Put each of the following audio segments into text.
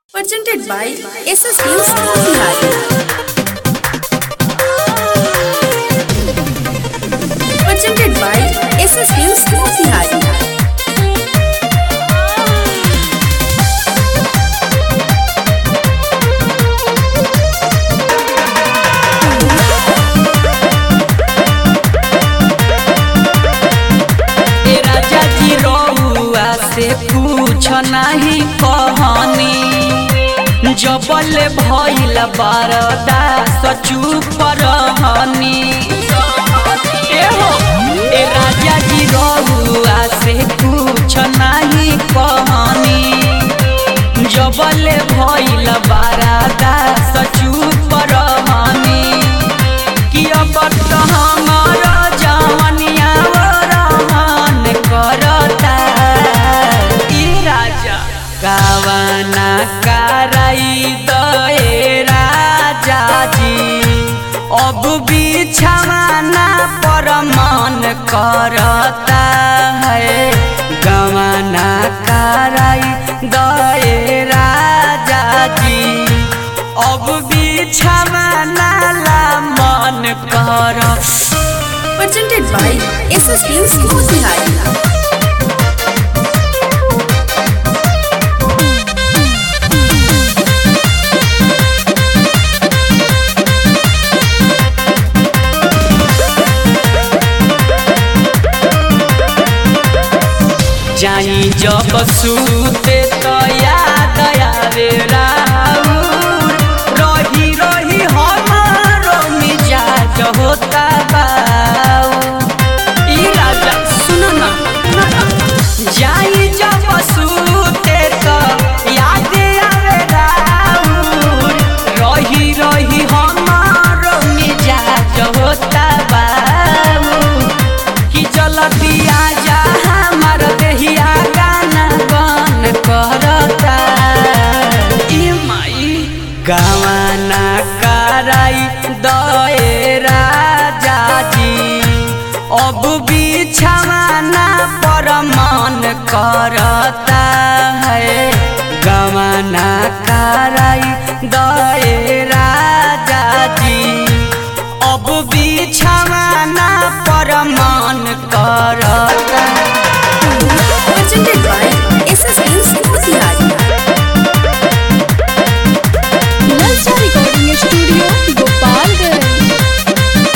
Presented by SS News Motihari. Presented by SS News Motihari. ए राजा जी रउआ से पूछ नाही कहनी जबल भइल बारदा चुप रहनी ए हो ए राजा जी रउआ से पूछ नाही कहनी जबल भइल बारदा चुप रहनी कि अब त हमर जवनिया रहन करता ई राजा गावना कराई दए राजा जी अब बिछवाना पर मन करता है गवना कराई दए राजा जी अब बिछवाना ला मन कर Presented by SS News Motihari. जाई जब सूते तो याद आवे राउर रही रही हमारो मिजाज होता बाऊ ई राजा सुनो ना जाई जब सूते तो याद आवे राउर रही रही हमारो मिजाज होता बाऊ कि चलती आजा हमार देहिया गाना गान करता ई माई गावाना कराई दए राजा जी अब बिछवाना पर मन करता है गवाना कराई दए राजा जी अब बिछवाना पर मन करता Presented by SS News Motihari. नलसा रिकॉर्डिंग स्टूडियो गोपालगंज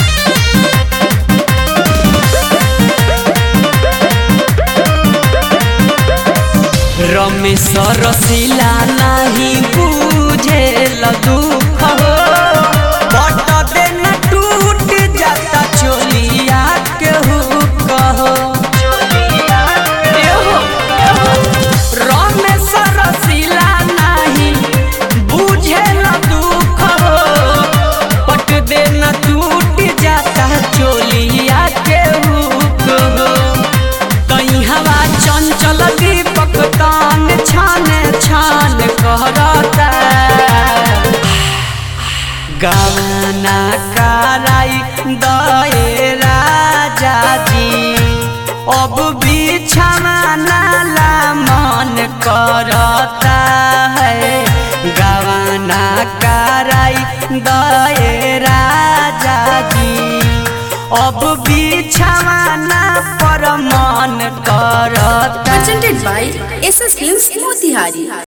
रमेश रसीला नहीं बुझे दुख हो बट देन टूट जाता चोलिया के हुक हो ए हो, ए हो। रमेश रसीला नहीं बुझे दुख हो बट देन टूट जाता चोलिया के हुक हो कहीं हवा चंचल दीपक तान छान छान करता गाना कराई दए राजा जी अब बिछवाना ला मन करता है गाना कराई दए राजा जी अब बिछवाना पर मन करता Presented by SS News Motihari.